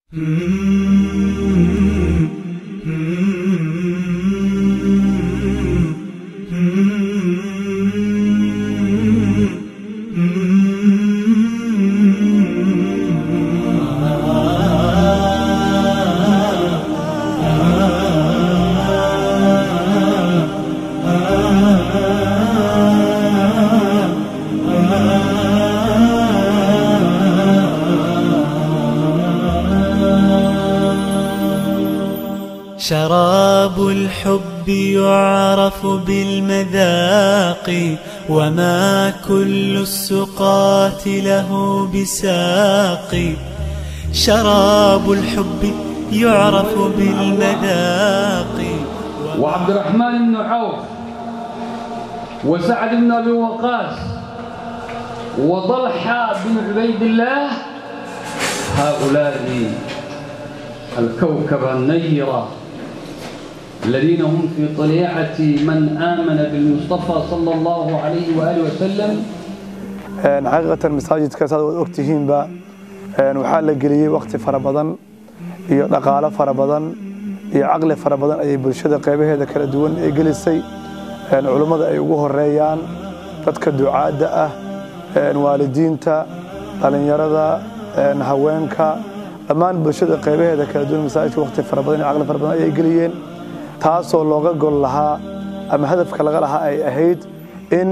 شراب الحب يعرف بالمذاق وما كل السقات له بساق شراب الحب يعرف بالمذاق وعبد الرحمن بن عوف وسعد بن ابي وقاص وطلحه بن عبيد الله هؤلاء الكوكب النيره الذين هم في طليعه من امن بالمصطفى صلى الله عليه واله وسلم xaqiiqatan masaajidka saad waad ogtihiinba waxaa la geliyey wakhti fara badan iyo dhaqaalo fara badan iyo caqli fara badan ayay bulshada qaybaheeda kala duwan ay gelisay culummada ay ugu horeeyaan dadka ducaadda ah waalidiinta dhallinyarada haweenka dhammaan bulshada qaybaheeda kala duwan masaajidka wakhti fara badan iyo caqli fara badan ayay geliyeen taasoo looga gol lahaa ama hadafka laga lahaa ay ahayd in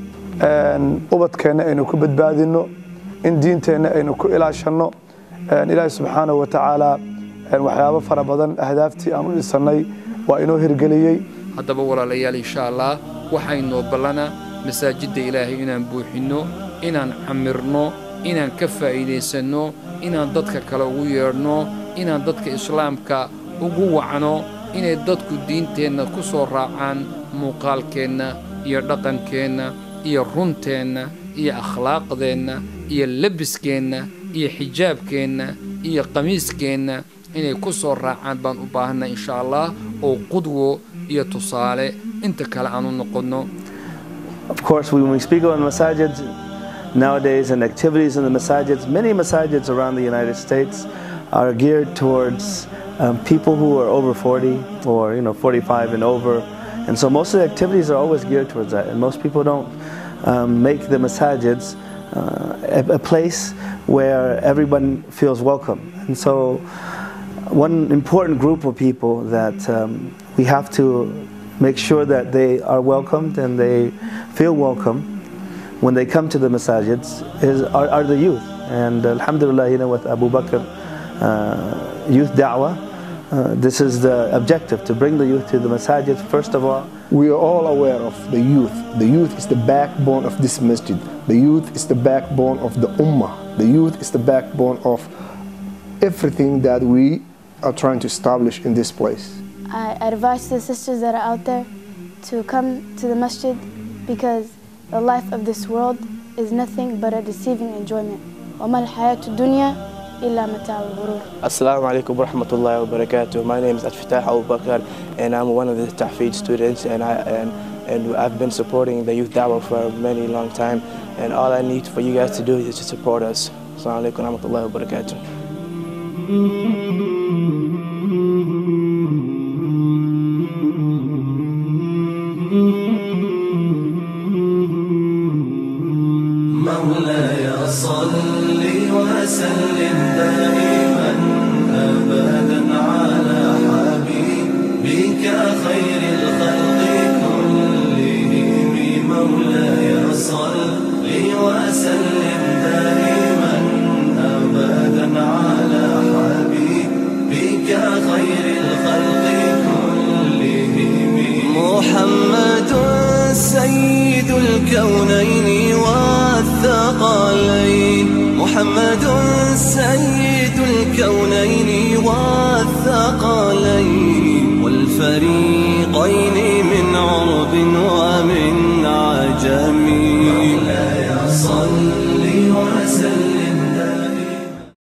ubadkeenna aynu ku badbaadinno in diinteenna aynu ku ilaashanno ilaahi subxaanahu wa tacaala waxyaabo fara badan ahdaaftii aan u dhisannay waa inoo hirgeliyey haddaba walaalayaal insha allah waxaynoo ballana masaajidda ilaahay inaan buuxinno inaan camirno inaan ka faa'iidaysanno inaan dadka kale ugu yeedhno inaan dadka islaamka ugu wacno inay dadku diinteenna ku soo raacaan muuqaalkeenna iyo dhaqankeenna iyo runteenna iyo akhlaaqdeenna iyo lebiskeenna iyo xijaabkeenna iyo qamiiskeenna inay ku soo raacaan baan u baahanna insha allah oo qudwo iyo tusaale inta kale aan u noqonno Of course, when we speak about masajids nowadays and activities in the masajids, many masajids around the United States are geared towards um, people who are over 40 or you know 45 and over, and so most of the activities are always geared towards that. And most people don't um, make the masajids uh, a, a place where everyone feels welcome. And so, one important group of people that um, we have to make sure that they are welcomed and they feel welcome when they come to the masajids is, are, are the youth. And alhamdulillah, you know, with Abu Bakr uh, Youth Da'wah, uh, this is the objective to bring the youth to the masajids first of all. We are all aware of the youth. The youth is the backbone of this masjid. The youth is the backbone of the ummah. The youth is the backbone of everything that we are trying to establish in this place. I advise the sisters that are out there to come to the masjid because the life of this world is nothing but a deceiving enjoyment. وما الحياة الدنيا إلا متاع الغرور. Assalamu alaikum wa rahmatullahi wa barakatuh. My name is Atfatah Abu Bakr and I'm one of the Tahfid students and, I, and, and I've been supporting the youth da'wah for a many long time and all I need for you guys to do is to support us. Assalamu alaikum wa rahmatullahi wa barakatuh. مولاي صل وسلم دائما ابدا على حبيبك خير الخلق كلهم مولاي صل وسلم دائما ابدا على حبيبك خير الخلق كلهم محمد سيد الكونين والثقلين محمد سيد الكونين والثقلين والفريقين